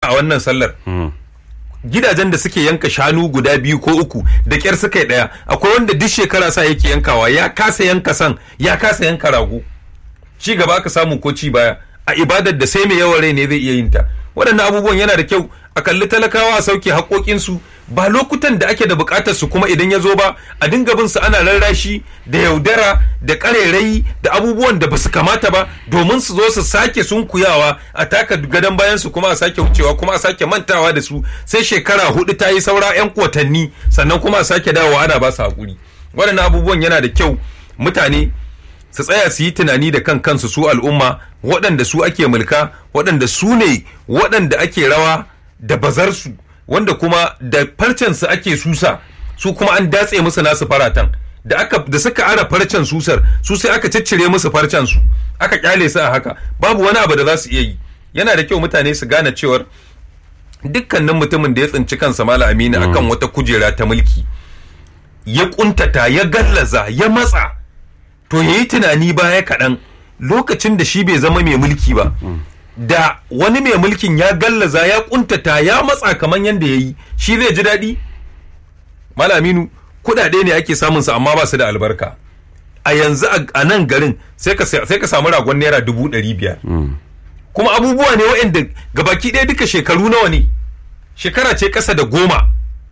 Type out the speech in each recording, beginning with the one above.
a wannan sallar gidajen da suke yanka shanu guda biyu ko uku da kyar suka yi daya akwai wanda duk shekara sa yake yankawa ya kasa yanka san ya kasa yanka rago ci gaba aka samu ko ci baya a ibadar da sai mai yawan rai ne zai iya yin ta waɗannan abubuwan yana da kyau a kalli talakawa a sauke haƙoƙinsu ba lokutan da ake da buƙatar su kuma idan ya zo ba a dinga bin su ana rarrashi da yaudara da ƙarairayi da abubuwan da basu kamata ba domin su zo su sake sunkuyawa a taka gadon bayan su kuma a sake wucewa kuma a sake mantawa da su sai shekara hudu ta yi saura 'yan watanni sannan kuma a sake dawowa ana ba su haƙuri waɗannan abubuwan yana da kyau mutane su tsaya su yi tunani da kan kansu su al'umma waɗanda su ake mulka waɗanda su ne waɗanda ake rawa da bazarsu wanda kuma da farcensu ake susa su kuma an datse musu nasu faratan da aka da suka ara farcen susar su sai aka ciccire musu farcen su aka kyale su a haka babu wani abu da za su iya yi yana da kyau mutane su gane cewar dukkanin mutumin da ya tsinci kansa mala amina akan wata kujera ta mulki ya kuntata ya gallaza ya matsa to ya yi tunani baya kaɗan lokacin da shi bai zama mai mulki ba da wani mai mulkin ya gallaza ya kuntata ya matsa kamar yadda ya yi shi zai ji daɗi malaminu kuɗaɗe ne ake samun su amma ba su da albarka a yanzu a nan garin sai ka samu ragon naira dubu ɗari biyar kuma abubuwa ne waɗanda gabaki ɗaya duka shekaru nawa ne shekara ce ƙasa da goma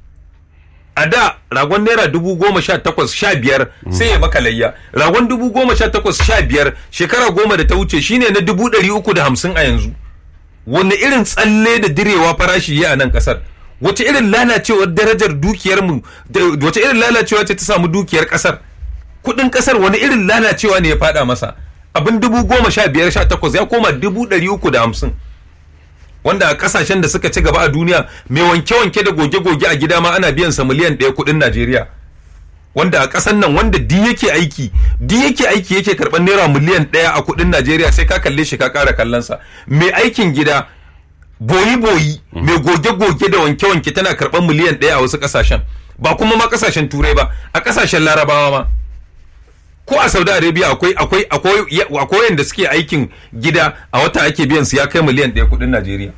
a da ragon naira dubu goma sha takwas sha biyar sai ya maka layya ragon dubu goma sha takwas sha biyar shekara goma da ta wuce shine na dubu ɗari uku da hamsin a yanzu wani irin tsalle da direwa farashi ya a nan ƙasar wace irin lalacewar darajar dukiyar mu wace irin lalacewa ce ta samu dukiyar ƙasar kuɗin ƙasar wani irin lalacewa ne ya faɗa masa abin dubu goma sha biyar sha takwas ya koma dubu ɗari uku da hamsin wanda a kasashen da suka ci gaba a duniya mai wanke-wanke da goge-goge a gida ma ana biyan sa miliyan ɗaya kuɗin Najeriya wanda a ƙasan nan wanda di yake aiki di yake aiki yake karɓar naira miliyan ɗaya a kuɗin Najeriya sai ka kalle shi ka ƙara kallon sa mai aikin gida boyi-boyi mai goge-goge da wanke-wanke tana karɓar miliyan ɗaya a wasu ƙasashen ba kuma ma ƙasashen turai ba a ƙasashen larabawa ma ko a saudi arabia akwai akwai akwai akwai yanda suke aikin gida a wata ake biyan su ya kai miliyan ɗaya kuɗin najeriya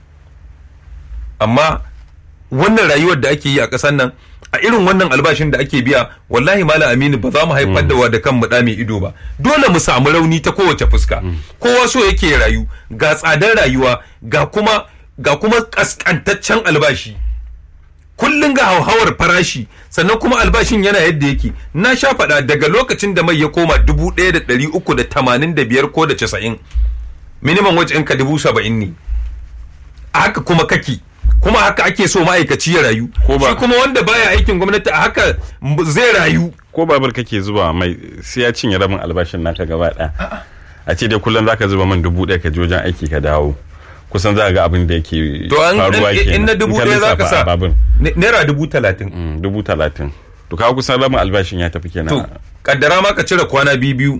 amma wannan rayuwar da ake yi a ƙasar nan a irin wannan albashin da ake biya wallahi malam aminu ba za mu haifar da wa da kan mu mai ido ba dole mu samu rauni ta kowace fuska kowa so yake rayu ga tsadar rayuwa ga kuma ga kuma kaskantaccen albashi kullum ga hauhawar farashi sannan kuma albashin yana yadda yake na sha faɗa daga lokacin da mai ya koma dubu ɗaya da ɗari uku da tamanin da biyar ko da casa'in minimum wage ɗinka dubu saba'in ne a haka kuma kake kuma haka ake so ma'aikaci ya rayu shi kuma wanda baya aikin gwamnati a haka zai rayu ko babur kake zuba mai sai ya cinye rabin albashin naka gaba ɗaya a ce dai kullum zaka zuba man dubu ɗaya ka je wajen aiki ka dawo kusan za ga abin da yake faruwa ke in na dubu ɗaya za ka sa naira dubu talatin dubu talatin to kawo kusan rabin albashin ya tafi kenan to kaddara ma ka cire kwana biyu biyu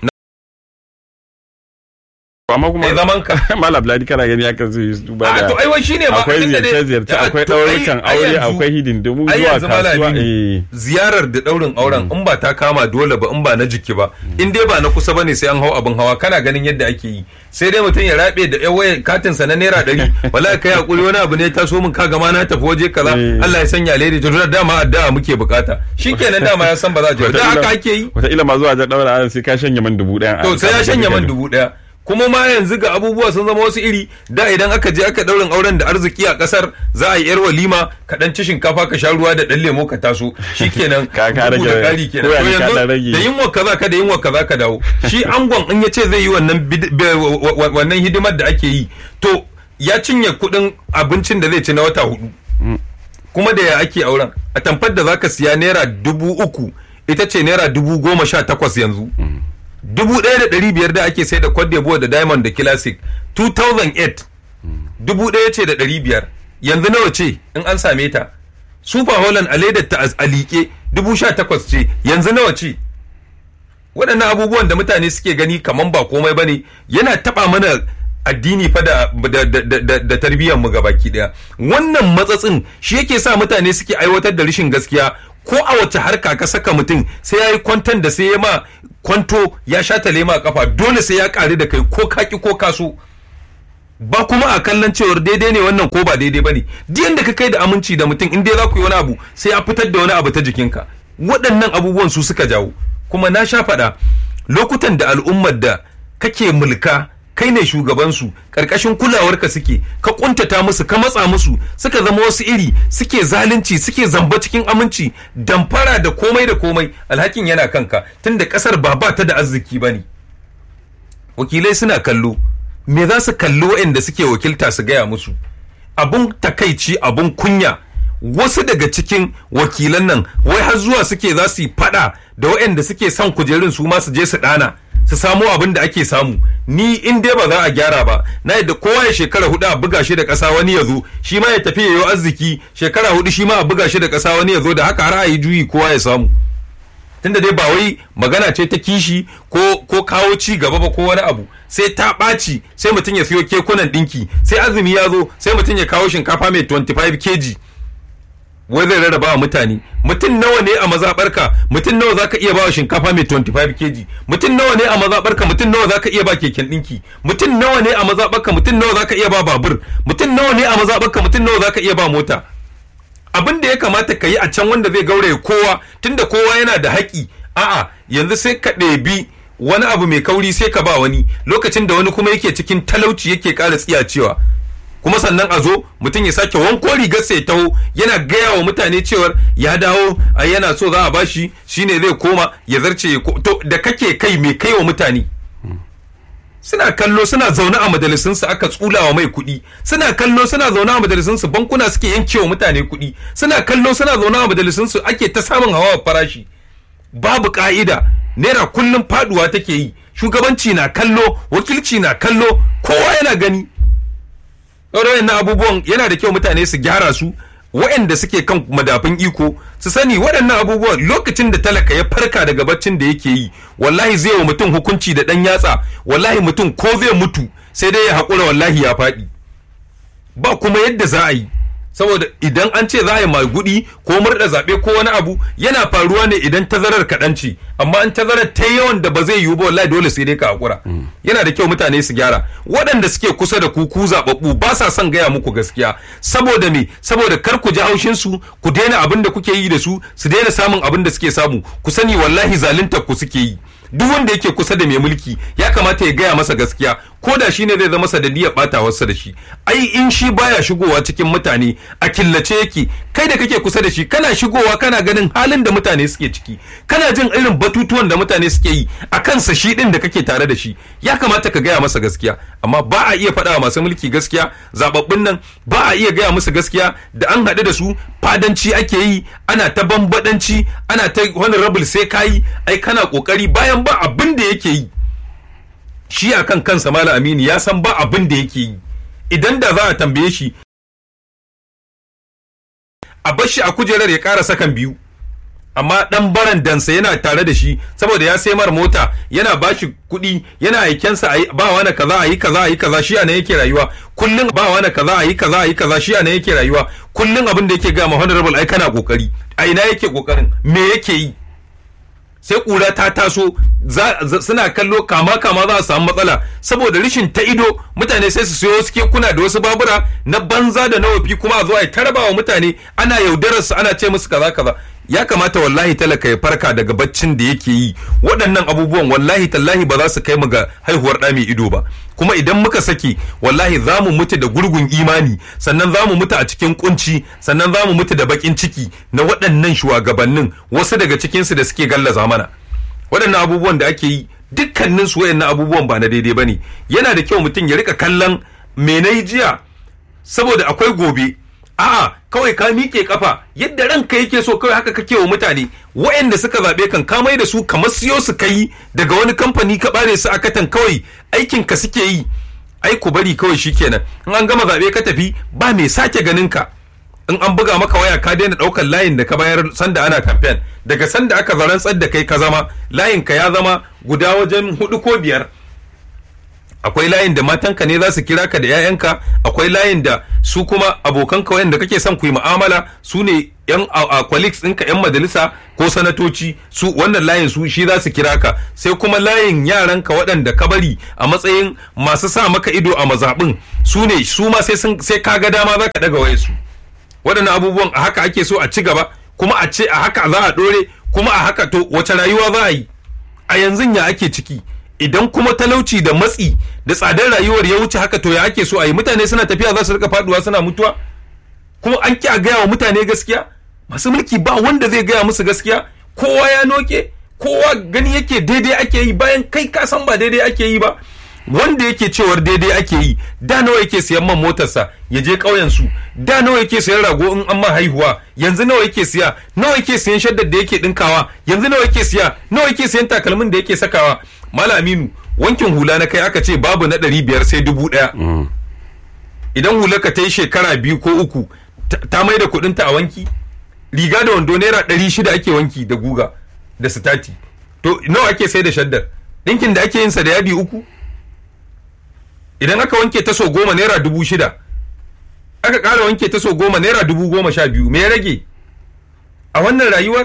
amma kuma ai zaman ka mala bladi kana gani haka zai duba da to ai wai shine ma akwai ziyarce ziyarce akwai daurukan aure akwai hidindimu zuwa kasuwa ziyarar da daurin auren in ba ta kama dole ba in ba na jiki ba in dai ba na kusa bane sai an hau abin hawa kana ganin yadda ake yi sai dai mutum ya rabe da yan waya katin sa na naira ɗari wallahi kai hakuri wani abu ne ta so min ka gama na tafi waje kaza Allah ya sanya alheri to da dama addu'a muke bukata shikenan dama ya san ba za a je da haka ake yi wata ila ma zuwa ga daura sai ka shanye man dubu ɗaya to sai ya shanye man dubu ɗaya kuma ma yanzu ga abubuwa sun zama wasu iri da idan aka je aka daurin auren da arziki a kasar za a yi yar walima ka dan ci shinkafa ka sha ruwa da dan lemo ka taso shikenan ka ka rage da kari kenan to yanzu da yinwa kaza ka da yinwa kaza ka dawo shi angon in yace zai yi wannan wannan hidimar da ake yi to ya cinye kudin abincin da zai ci na wata hudu kuma da ya ake auren a tamfar da zaka siya naira dubu uku ita ce naira dubu goma sha takwas yanzu dubu ɗaya da ɗari biyar da ake sai da Cote d'Ivoire da Diamond da Classic 2008 dubu ɗaya ce da ɗari biyar yanzu nawa ce in an same ta Super Holland a ledar ta a liƙe dubu sha takwas ce yanzu nawa ce waɗannan abubuwan da mutane suke gani kaman ba komai ba ne yana taɓa mana addini fa da da tarbiyyar mu gabaki ɗaya wannan matsatsin shi yake sa mutane suke aiwatar da rashin gaskiya ko a wace harka ka saka mutum sai ya yi kwantan da sai ya ma kwanto ya sha tale ma kafa dole sai ya ƙari da kai ko kaki ko kaso ba kuma a kallon cewar daidai ne wannan ko ba daidai bane duk yanda ka kai da aminci da mutum in dai za ku yi wani abu sai a fitar da wani abu ta jikinka waɗannan abubuwan su suka jawo kuma na sha faɗa lokutan da al'ummar da kake mulka kai ne shugabansu ƙarƙashin kulawarka suke ka kuntata musu ka matsa musu suka zama wasu iri suke zalunci suke zamba cikin aminci damfara da komai da komai alhakin yana kanka tunda ƙasar ba ba ta da arziki ba ne wakilai suna kallo me za su kalli waɗanda suke wakilta su gaya musu abun takaici abun kunya wasu daga cikin wakilan nan wai har zuwa suke za su yi fada da waɗanda suke son kujerun su ma su je su ɗana su samu abin da ake samu ni in dai ba za a gyara ba na yadda kowa ya shekara hudu a buga shi da ƙasa wani ya zo shi ma ya tafi yayo arziki shekara hudu shi ma a buga shi da ƙasa wani ya zo da haka har a yi juyi kowa ya samu tunda dai ba wai magana ce ta kishi ko ko kawo ci gaba ba ko wani abu sai ta ɓaci sai mutum ya siyo kekunan ɗinki sai azumi ya zo sai mutum ya kawo shinkafa mai 25 kg wai zai rarraba wa mutane mutum nawa ne a mazaɓarka mutum nawa zaka iya ba wa shinkafa mai 25 kg mutum nawa ne a mazaɓarka mutum nawa zaka iya ba keken ɗinki mutum nawa ne a mazaɓarka mutum nawa zaka iya ba babur mutum nawa ne a mazaɓarka mutum nawa zaka iya ba mota abin da ya kamata ka yi a can wanda zai gauraye kowa tunda kowa yana da haƙi a'a yanzu sai ka ɗebi wani abu mai kauri sai ka ba wani lokacin da wani kuma yake cikin talauci yake ƙara tsiyacewa kuma sannan a zo mutum ya sake wanko rigar sai taho yana gaya wa mutane cewar ya dawo a yana so za a bashi shine zai koma ya zarce to da kake kai mai kai wa mutane suna kallo suna zaune a majalisunsu aka tsulawa mai kuɗi suna kallo suna zaune a majalisunsu bankuna suke yankewa mutane kuɗi suna kallo suna zaune a majalisunsu ake ta samun hawa farashi babu ka'ida naira kullum faduwa take yi shugabanci na kallo wakilci na kallo kowa yana gani ɗaurayen na abubuwan yana da kyau mutane su gyara su waɗanda suke kan madafin iko su sani waɗannan abubuwan lokacin da talaka ya farka daga baccin da yake yi wallahi zai wa mutum hukunci da ɗan yatsa wallahi mutum ko zai mutu sai dai ya haƙura wallahi ya faɗi ba kuma yadda za a yi saboda idan an ce za a yi magudi ko murda zaɓe ko wani abu yana faruwa ne idan tazarar kaɗan ce amma an tazarar ta yawan da ba zai yiwu ba wallahi dole sai dai ka hakura yana da kyau mutane su gyara waɗanda suke kusa da ku ku zaɓaɓɓu ba sa son gaya muku gaskiya saboda me saboda kar ku ji haushin su ku daina abin da kuke yi da su su daina samun abin da suke samu ku sani wallahi zaluntar ku suke yi duk wanda yake kusa da mai mulki ya kamata ya gaya masa gaskiya ko da shi ne zai zama sanadiyar batawarsa da shi ai in shi baya shigowa cikin mutane a killace yake kai da kake kusa da shi kana shigowa kana ganin halin da mutane suke ciki kana jin irin batutuwan da mutane suke yi a kansa shi din da kake tare da shi ya kamata ka gaya masa gaskiya amma ba a iya faɗa masu mulki gaskiya zababbun nan ba a iya gaya musu gaskiya da an haɗu da su fadanci ake yi ana ta bambadanci ana ta honorable sai kayi ai kana kokari bayan ba abin da yake yi shi a kan kansa Malam Aminu ya san ba abin da yake yi idan da za a tambaye shi a bar shi a kujerar ya ƙara sakan biyu amma dan baran dansa yana tare da shi saboda ya sai mar mota yana ba shi kuɗi yana aikensa a ba wani kaza a yi kaza a yi kaza shi a yake rayuwa kullum ba wani kaza a yi kaza a yi kaza shi a yake rayuwa kullum abin da yake ga ma honorable ai kana kokari a ina yake kokarin me yake yi sai kura ta taso suna kallo kama kama za a samu matsala saboda rashin ta ido mutane sai su siyo wasu kekuna da wasu babura na banza da na wafi kuma a zo a taraba wa mutane ana yaudarar su ana ce musu kaza kaza ya kamata wallahi talaka ya farka daga baccin da yake yi waɗannan abubuwan wallahi tallahi ba za su kai mu ga haihuwar ɗa mai ido ba kuma idan muka saki wallahi za mu mutu da gurgun imani sannan za mu mutu a cikin kunci sannan za mu mutu da bakin ciki na waɗannan shugabannin wasu daga cikinsu da suke gallaza mana waɗannan abubuwan da ake yi dukkanin su waɗannan abubuwan ba na daidai ba ne yana da kyau mutum ya rika kallon me na jiya saboda akwai gobe a'a kawai ka miƙe kafa yadda ranka yake so kawai haka kake wa mutane waɗanda suka zaɓe kan ka mai da su kamar siyo su kai daga wani kamfani ka bare su a katan kawai aikin ka suke yi ai ku bari kawai shikenan in an gama zaɓe ka tafi ba mai sake ganin ka in an buga maka waya ka daina ɗaukar layin da ka bayar sanda ana kamfen daga sanda aka zarantsar da kai ka zama layin ka ya zama guda wajen hudu ko biyar akwai layin da matanka ne za su kira ka da 'ya'yanka akwai layin da su kuma abokanka wayanda kake son ku yi mu'amala su ne yan a colleagues ɗinka yan majalisa ko sanatoci su wannan layin su shi za su kira ka sai kuma layin yaranka waɗanda ka bari a matsayin masu sa maka ido a mazaɓin su ne su ma sai sun sai ka ga dama za ka ɗaga waye su waɗannan abubuwan a haka ake so a ci gaba kuma a ce a haka za a ɗore kuma a haka to wace rayuwa za a yi a yanzu ya ake ciki idan kuma talauci da matsi da tsadar rayuwar ya wuce haka to ya ake so a yi mutane suna tafiya za su rika faduwa suna mutuwa kuma an ki a gaya wa mutane gaskiya masu mulki ba wanda zai gaya musu gaskiya kowa ya noke kowa gani yake daidai ake yi bayan kai ka san ba daidai ake yi ba wanda yake cewar daidai ake yi da nawa yake siyan man motarsa ya je ƙauyen su da nawa yake siyan rago in an ma haihuwa yanzu nawa yake siya nawa yake siyan shaddar da yake dinkawa yanzu nawa yake siya nawa yake siyan takalmin da yake sakawa mala aminu wankin hula na kai aka ce babu na ɗari biyar sai dubu ɗaya idan hular ka ta yi shekara biyu ko uku ta mai da kuɗinta a wanki riga da wando naira ɗari shida ake wanki da guga da sitati to nawa ake sai da shaddar ɗinkin da ake yin sa da yadi uku idan aka wanke ta so goma naira dubu shida aka ƙara wanke ta so goma naira dubu goma sha biyu me ya rage a wannan rayuwar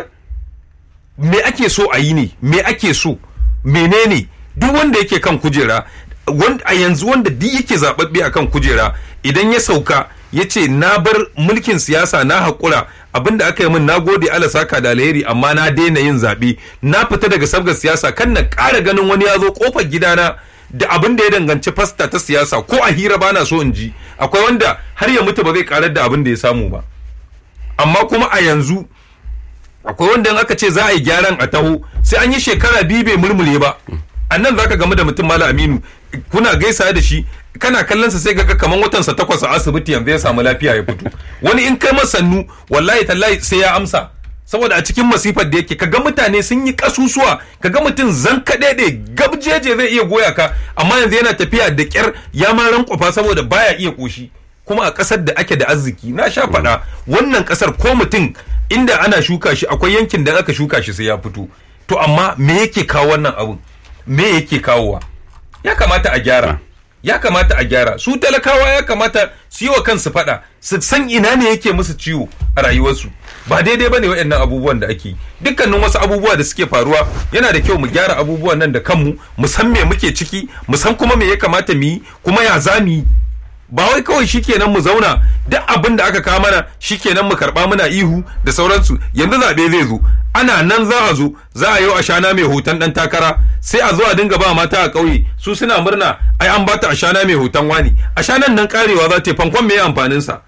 me ake so a yi ne me ake so menene duk wanda yake kan kujera a yanzu wanda duk yake zaɓaɓɓe a kan kujera idan ya sauka ya ce na bar mulkin siyasa na haƙura abinda aka yi min na gode ala saka da alheri amma na daina yin zaɓe na fita daga sabgar siyasa kan na ƙara ganin wani ya zo ƙofar gidana da abin da ya danganci fasta ta siyasa ko a hira bana so in ji akwai wanda har ya mutu ba zai karar da abin da ya samu ba amma kuma a yanzu akwai wanda aka ce za a yi gyaran a taho sai an yi shekara biyu bai murmure ba a nan za ka gamu da mutum mala aminu kuna gaisa da shi kana kallon sa sai ga kaman watansa takwas a asibiti yanzu ya samu lafiya ya fito wani in kai masa sannu wallahi tallahi sai ya amsa saboda a cikin masifar da yake kaga mutane sun yi kasusuwa kaga mutum zan kaɗe gabjeje zai iya goya ka amma yanzu yana tafiya da kyar ya ma rankwafa saboda baya iya koshi kuma a ƙasar da ake da arziki na sha faɗa wannan ƙasar ko mutum inda ana shuka shi akwai yankin da aka shuka shi sai ya fito to amma me yake kawo wannan abun me yake kawowa ya kamata a gyara ya kamata a gyara su talakawa ya kamata su yi wa kansu faɗa su san ina ne yake musu ciwo a rayuwarsu ba daidai bane waɗannan abubuwan da ake dukkanin wasu abubuwa da suke faruwa yana da kyau mu gyara abubuwan nan da kanmu mu san me muke ciki mu san kuma me ya kamata mu yi kuma ya za mu yi ba wai kawai shikenan mu zauna duk abin da aka kawo mana shikenan mu karba muna ihu da sauransu yanzu zaɓe zai zo ana nan za a zo za a yi ashana mai hoton dan takara sai a zo a dinga ba mata a ƙauye su suna murna ai an bata ashana mai hoton wani ashanan nan karewa za ta fankon me amfanin sa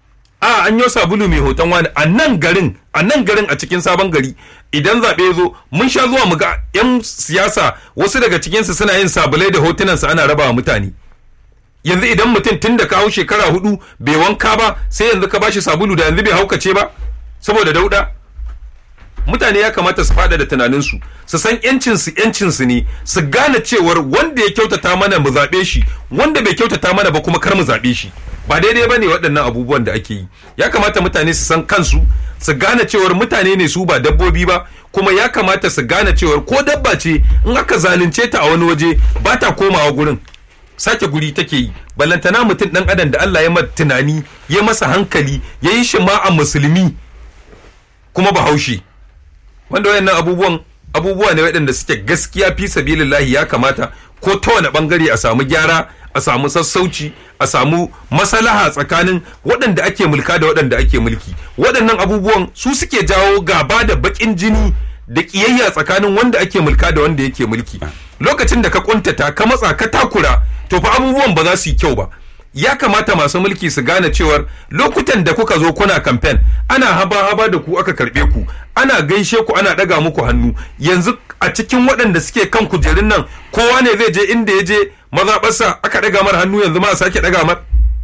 a an yi sabulu mai hoton wani a nan garin a nan garin a cikin sabon gari idan zaɓe zo mun sha zuwa mu ga 'yan siyasa wasu daga cikinsu suna yin sabulai da hotunansa ana raba wa mutane yanzu idan mutum tun da kawo shekara hudu bai wanka ba sai yanzu ka bashi sabulu da yanzu bai haukace ba saboda dauda mutane ya kamata su fada da tunaninsu su san yancinsu yancinsu ne su gane cewar wanda ya kyautata mana mu zaɓe shi wanda bai kyautata mana ba kuma kar mu zaɓe shi ba daidai ba ne waɗannan abubuwan da ake yi ya kamata mutane su san kansu su gane cewar mutane ne su ba dabbobi ba kuma ya kamata su gane cewar ko dabba ce in aka zalunce ta a wani waje ba ta komawa gurin sake guri take yi ballantana mutum dan adam da Allah ya masa tunani ya masa hankali ya yi shi ma a musulmi kuma bahaushe wanda wayannan abubuwan abubuwa ne waɗanda suke gaskiya fi sabilillahi ya kamata ko ta wani bangare a samu gyara a samu sassauci a samu masalaha tsakanin waɗanda ake mulka da waɗanda ake mulki waɗannan abubuwan su suke jawo gaba da baƙin jini da ƙiyayya tsakanin wanda ake mulka da wanda yake mulki lokacin da ka kuntata ka matsa ka takura to fa abubuwan ba za su yi kyau ba ya kamata masu mulki su gane cewar lokutan da kuka zo kuna kamfen ana haba-haba da ku aka karbe ku ana gaishe ku ana daga muku hannu yanzu a cikin waɗanda suke kan kujerun nan kowa ne zai je inda ya je mazaɓarsa aka daga mar hannu yanzu ma a sake daga mar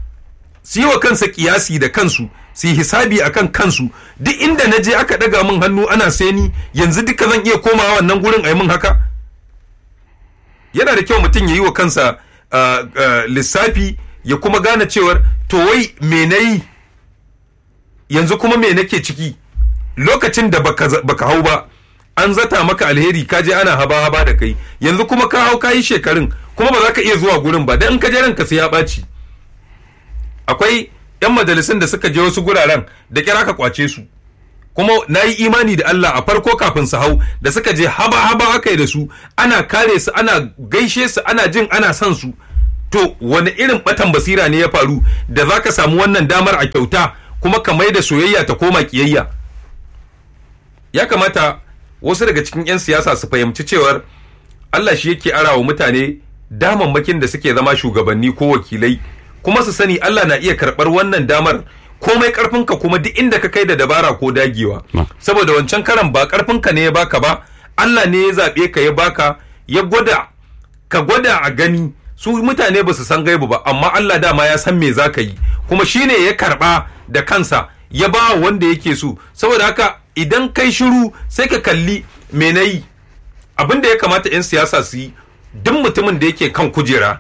su yi wa kansa kiyasi da kansu su yi hisabi a kan kansu duk inda na je aka daga min hannu ana seni yanzu duka zan iya komawa wannan gurin a yi min haka yana da kyau mutum ya yi wa kansa lissafi ya kuma gane cewar to wai me na yi yanzu kuma me nake ciki lokacin da baka hau ba an zata maka alheri ka je ana haba haba da kai yanzu kuma ka hau kayi shekarun kuma ba za ka iya zuwa gurin ba dan in ka je ranka sai ya ɓaci akwai yan majalisun da suka je wasu guraren da kira ka kwace su kuma na yi imani da Allah a farko kafin su hau da suka je haba haba aka yi da su ana kare su ana gaishe su ana jin ana son su to wani irin batan basira ne ya faru da za ka samu wannan damar a kyauta kuma ka mai da soyayya ta koma kiyayya ya kamata wasu daga cikin 'yan siyasa su fahimci cewar Allah shi yake arawa mutane damammakin da suke zama shugabanni ko wakilai kuma su sani Allah na iya karɓar wannan damar komai karfinka kuma duk inda ka kai da dabara ko dagewa saboda wancan karan ba karfinka ne ya baka ba Allah ne ya zaɓe ka ya baka ya gwada ka gwada a gani su mutane ba su san gaibu ba amma Allah dama ya san me za ka yi kuma shine ya karɓa da kansa ya ba wanda yake so saboda haka idan kai shiru sai ka kalli me na yi abin da ya kamata 'yan siyasa su yi duk mutumin da yake kan kujera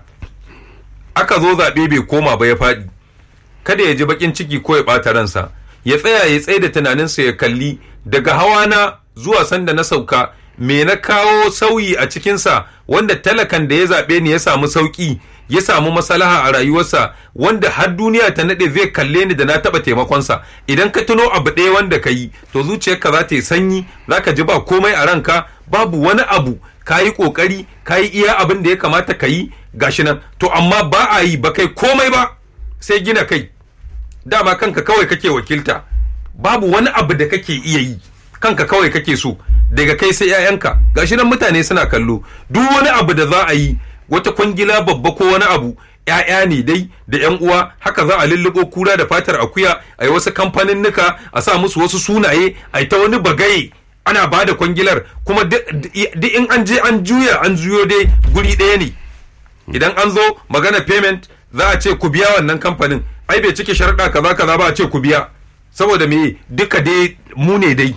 aka zo zaɓe bai koma ba ya faɗi kada ya ji bakin ciki ko ya ɓata ransa ya tsaya ya tsaye da tunaninsa ya kalli daga hawana zuwa sanda na sauka me na kawo sauyi a cikinsa wanda talakan da ya zaɓe ni ya samu sauƙi ya samu masalaha a rayuwarsa wanda har duniya ta naɗe zai kalle ni da na taɓa taimakonsa idan ka tuno abu ɗaya wanda ka yi to zuciyarka za ta yi sanyi za ka ji ba komai a ranka babu wani abu ka yi ƙoƙari ka yi iya abin da ya kamata ka yi gashi nan to amma ba a yi ba kai komai ba sai gina kai dama kanka kawai kake wakilta babu wani abu da kake iya yi kanka kawai kake so daga kai sai 'ya'yanka gashi nan mutane suna kallo duk wani abu da za a yi wata kwangila babba ko wani abu ‘ya'ya ne dai da ‘yan uwa haka za a lulluɓo kura da fatar akuya a yi wasu kamfanin nuka a sa musu wasu sunaye a yi ta wani bagaye ana ba da kwangilar kuma duk in an je an juya an juyo dai guri ɗaya ne idan an zo magana payment za a ce ku biya wannan kamfanin ai bai cike sharaɗa kaza kaza ba a ce ku biya saboda me duka dai mu ne dai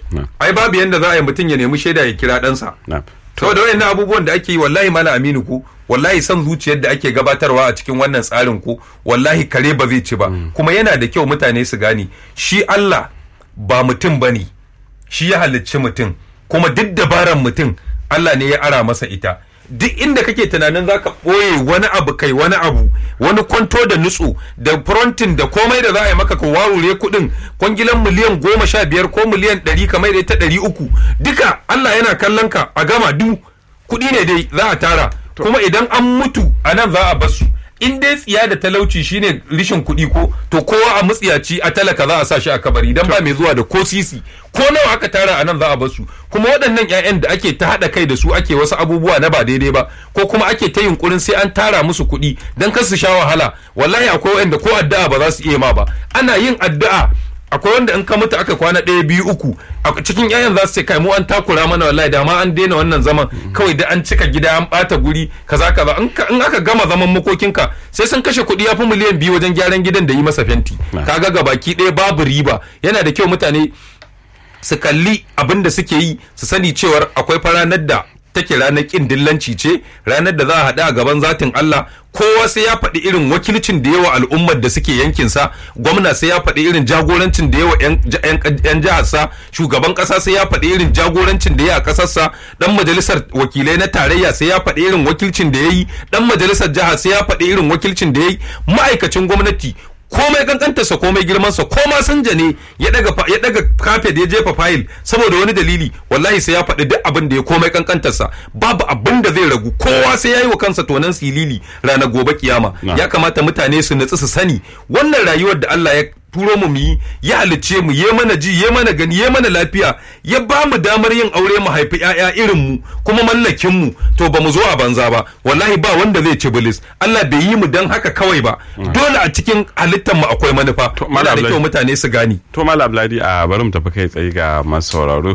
ai babu yanda za a yi mutum ya nemi shaida ya kira ɗansa saboda wayannan abubuwan da ake yi wallahi mala aminu ku wallahi son zuciyar da ake gabatarwa a cikin wannan tsarin ku wallahi kare ba zai ci ba kuma yana da kyau mutane su gane shi Allah ba mutum bane shi ya halicci mutum kuma duk dabaran mutum Allah ne ya ara masa ita duk inda kake tunanin za ka ɓoye wani abu kai wani abu wani kwanto da nutsu da frontin da komai da za a yi maka ka warure kuɗin kwangilan miliyan goma sha biyar ko miliyan ɗari kamar da ta ɗari uku duka Allah yana kallon ka a gama du kuɗi ne dai za a tara kuma idan an mutu a nan za a basu in dai tsiya da talauci shine rishin kuɗi ko to kowa a mutsiyaci a talaka za a sa shi a kabari idan ba mai zuwa da ko sisi ko nawa aka tara a nan za a basu kuma waɗannan 'ya'yan da ake ta haɗa kai da su ake wasu abubuwa na ba daidai ba ko kuma ake ta yunkurin sai an tara musu kuɗi don kar su sha wahala wallahi akwai wanda ko addu'a ba za su iya ma ba ana yin addu'a akwai wanda in ka mutu aka kwana ɗaya biyu uku a cikin yayan za su ce kai mu an takura mana wallahi da ma an daina wannan zaman kawai da an cika gida an ɓata guri kaza kaza in aka gama zaman makokinka sai sun kashe kuɗi ya fi miliyan biyu wajen gyaran gidan da yi masa fenti kaga ga baki ɗaya babu riba yana da kyau mutane su kalli abin da suke yi su sani cewar akwai faranar da take ranar kin dillanci ce ranar da za a haɗu a gaban zatin Allah kowa sai ya faɗi irin wakilcin da yawa al'ummar da suke yankinsa gwamna sai ya faɗi irin jagorancin da yawa 'yan jiharsa shugaban ƙasa sai ya faɗi irin jagorancin da ya a ƙasarsa ɗan majalisar wakilai na tarayya sai ya faɗi irin wakilcin da ya yi ɗan majalisar jiha sai ya faɗi irin wakilcin da ya yi ma'aikacin gwamnati komai kankantarsa komai girmansa ko ma sanja ne ya daga ya daga kafet ya jefa fayil saboda wani dalili wallahi sai ya faɗi duk abin da ya komai kankantarsa babu abin da zai ragu kowa sai ya yi wa kansa tonan silili ranar gobe kiyama ya kamata mutane su natsu su sani wannan rayuwar da Allah ya turo mu yi ya halicce mu ya mana ji ya mana gani ya mana lafiya ya ba mu damar yin aure mu haifi ƴaƴa irin mu kuma mallakin mu to ba mu zo a banza ba wallahi ba wanda zai ci bilis Allah bai yi mu dan haka kawai ba dole a cikin halittar mu akwai manufa yana da kyau mutane su gani to malam Abladi a bari mu tafi kai tsaye ga masu sauraro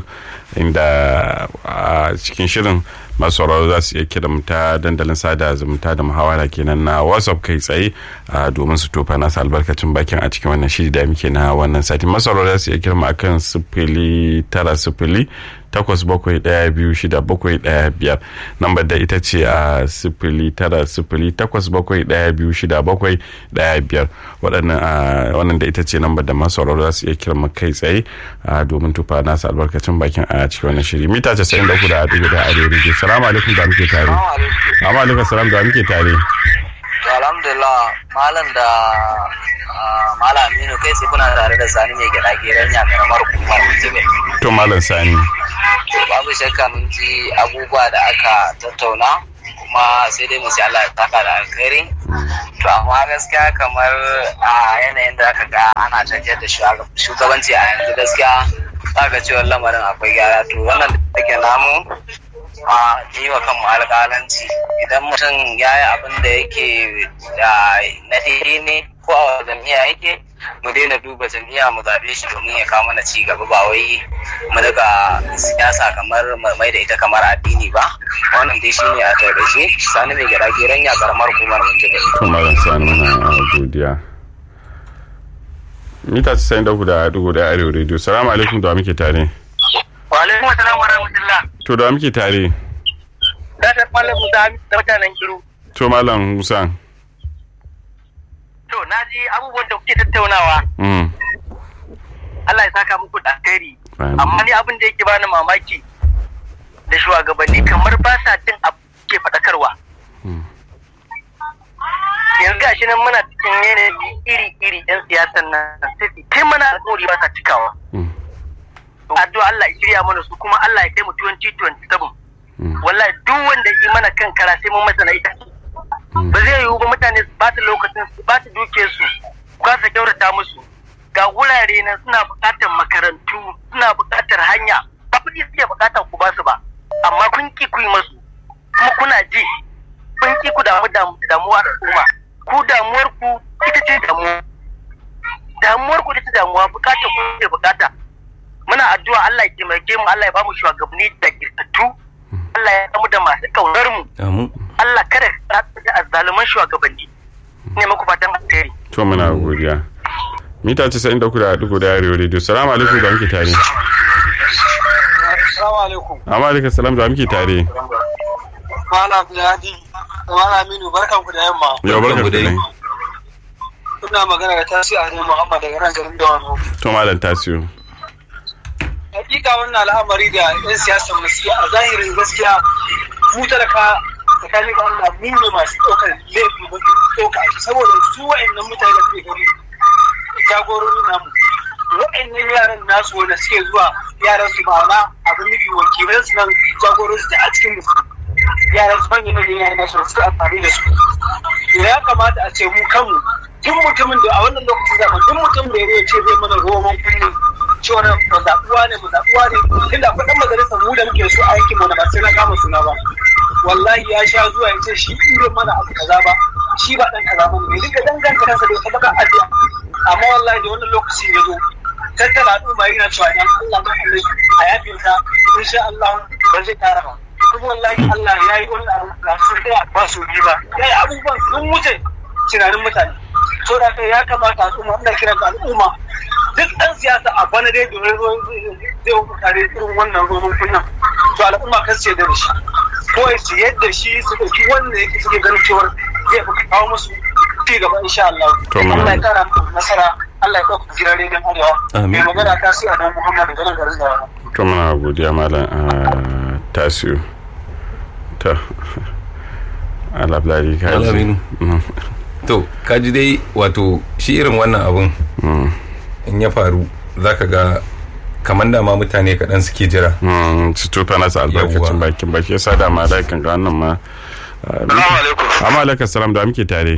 inda a cikin shirin masu sauraro za su iya kira mu ta dandalin sada zumunta da muhawara kenan na whatsapp kai tsaye domin su tofa nasu albarkacin bakin a cikin wannan shiri da muke na wannan sati masu sauraro za su iya kira mu akan sifili tara sifili takwas bakwai ɗaya biyu shida bakwai ɗaya biyar lambar da ita ce a sifili tara sifili takwas bakwai ɗaya biyu shida bakwai ɗaya biyar waɗannan wannan da ita ce lambar da masu sauraro za su iya kira mu kai tsaye domin tufa nasu albarkacin bakin a cikin wannan shiri mita casa'in da uku da arewa da arewa salamu alaikum da muke tare. Amma alaikum salam da muke tare. alhamdulillah malam da malam aminu kai sai kuna tare da sani mai gida geren ya karamar hukumar jibe to malam sani babu shakka mun ji abubuwa da aka tattauna kuma sai dai mu sai Allah ya taka da alkhairi to amma gaskiya kamar a yanayin da aka ga ana tafiyar da shugabanci a yanzu gaskiya za ga cewa lamarin akwai gyara to wannan da take namu a yi wa kanmu alƙalanci idan mutum ya yi abin da yake na daidai ne ko a jam'iyya yake mu daina duba jam'iyya mu zaɓe shi domin ya kawo mana ci gaba ba wai mu daga siyasa kamar mai da ita kamar addini ba wannan dai shine a taƙaice sani mai gida geran ya karamar hukumar mun ji to malam sani muna godiya mita 94 da dugu da arewa radio salamu alaikum da muke tare wa alaikum assalam wa rahmatullah to da muke tare da ta malam musa da mutanen kiru to malam musa to na ji abubuwan da kuke tattaunawa Allah ya saka muku da alkhairi amma ni abin da yake bani mamaki da shugabanni kamar ba sa jin abu ke faɗakarwa yanzu ga shi nan muna cikin yanayi iri-iri yan siyasan nan sai kai mana alƙawari ba sa cikawa addu'a Allah ya shirya mana su kuma Allah ya kai mu 2027 wallahi duk wanda yi mana kan kara sai mun masa na ita ba zai yiwu ba mutane su ba ta lokacin su ba ta duke su kasa kyautata musu ga wurare nan suna buƙatar makarantu suna buƙatar hanya ba kuɗi suke buƙatar ku ba su ba amma kun ki ku yi masu kuma kuna ji kun ki ku damu damuwa al'umma ku damuwar ku ita ce damuwa damuwar ku ita ce damuwa buƙatar ku ce buƙata muna addu'a Allah ya taimake mu Allah ya ba mu shugabanni da girtattu Allah ya samu da masu kaunar mu Allah kada ka da azzaluman shugabanni ne muku fatan alheri to muna godiya mita 93 da dugu da arewa radio salamu alaikum da muke tare Assalamu alaikum. amma alaikum salam da muke tare Malam Abdulhadi da Malam Aminu barkan ku da yamma. yau barka ku dai Kuna magana da Tasi Ado Muhammad daga nan garin Dawanau. to malam tasiyo Hakika wannan al'amari da 'yan siyasar mu suke a zahirin gaskiya mu talaka tsakanin da Allah mu ne masu ɗaukar laifi ba ɗauka a saboda su wa'annan mutane da suke gani jagorori namu wa'annan yaran nasu wanda suke zuwa yaran su ma'ana abin nufi wakilan su nan jagorori su a cikin musu yaran su manyan manyan yaran nasu su amfani da su ya kamata a ce mu kanmu duk mutumin da a wannan lokacin zaman duk mutum da ya ce zai mana roman kullum cewa mu zaɓuwa ne mu zaɓuwa ne tunda akwai ɗan majalisar mu da muke so a yankin mu da ba sai na kama suna ba wallahi ya sha zuwa ya ce shi in bai mana abu kaza ba shi ba ɗan kaza ba ne duka danganta kansa da sadaka addu'a amma wallahi da wannan lokacin ya zo tattara al'umma yana cewa dan Allah ma Allah a yafin sa insha Allah ba zai tara ba kuma wallahi Allah ya yi wannan abu ba su da ba su yi ba ya yi abubuwan sun wuce tunanin mutane so da ya kamata al'umma ina kiran al'umma duk ɗan siyasa a bana dai domin zai mutane irin wannan roman kunnan to al'umma kan su yadda da shi ko su yadda shi su ɗauki wanda yake suke ganin cewar zai fi kawo musu ci gaba insha Allah To, muna- Allah ya kara muku nasara Allah ya ɗauka gidan rediyon Arewa Amin. mai magana ta su a dan Muhammad da garin garin da to muna godiya malam ah, tasiyo to alabdari ka Malam ji Aminu. Mm, to kaji dai wato shi irin wannan abun mm, in ya faru zaka ga kamar da ma mutane kaɗan suke jira mm, su tofa nasa albarkacin Yawwa. bakin baki yasa da ma da kan ga wannan ma ah, Salamu alaikum. amma alaikum salam da muke tare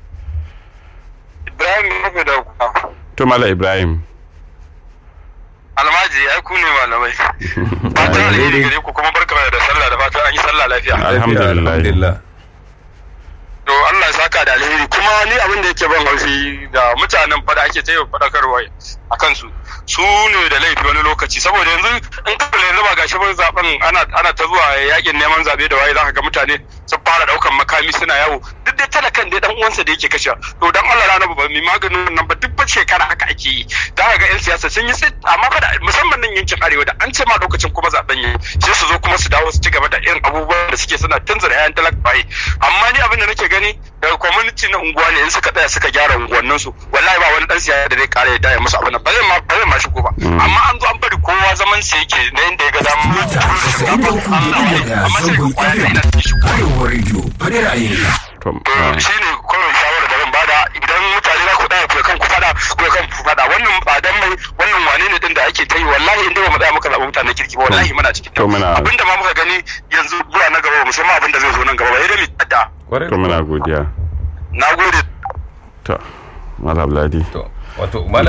Ibrahim Nufi da to malam ibrahim almaji ai ku ne malamai. Fatan alheri gare ku kuma barka da sallah da fatan an yi sallah lafiya. Alhamdulillah. alhamdulillah To Allah ya saka da alheri kuma ni abin da yake ban haushi da mutanen fada ake ta yi fadakarwa a kansu. Su ne da laifi wani lokaci saboda yanzu in ka kula yanzu ba gashi ba zaben ana ana ta zuwa yakin neman zabe da waye zaka ga mutane sun fara daukan makami suna yawo duk dai talakan dai dan uwansa da yake kashe to dan Allah rana ba mai maganin nan ba duk ba shekara haka ake yi zaka ga yan siyasa sun yi sit amma fa da musamman nan yankin arewa da an ce ma lokacin kuma zaben yi sai su zo kuma su dawo su ci gaba da irin abubuwan da suke suna tunzura yayan talakawa amma ni abin da nake gani daga community na unguwa ne in suka tsaya suka gyara unguwannin su wallahi ba wani dan siyasa da zai kare da ya musu abin nan ba zai ma ba zai ma shigo ba amma an zo an bari kowa zaman sa yake na inda ya ga dama Mita 93.1 amma sai ga zangon kwaya FM ina cikin shigo Arewa Radio faɗi ra'ayinka. to to ah, shi ne kawai shawarar da zan bada idan mutane za ku tsaya ku kan ku fada ku kan ku fada wannan tsadan mai wannan wane ne din da ake ta yi wallahi inda ba mu tsaya muka zaɓi mutanen kirki ba wallahi muna cikin To muna- abinda ma muka gani yanzu zuwa na gaba ba mu san ma abinda zai zo nan gaba ba sai dai mu tsada kwarai to muna godiya na gode to malam ladi to wato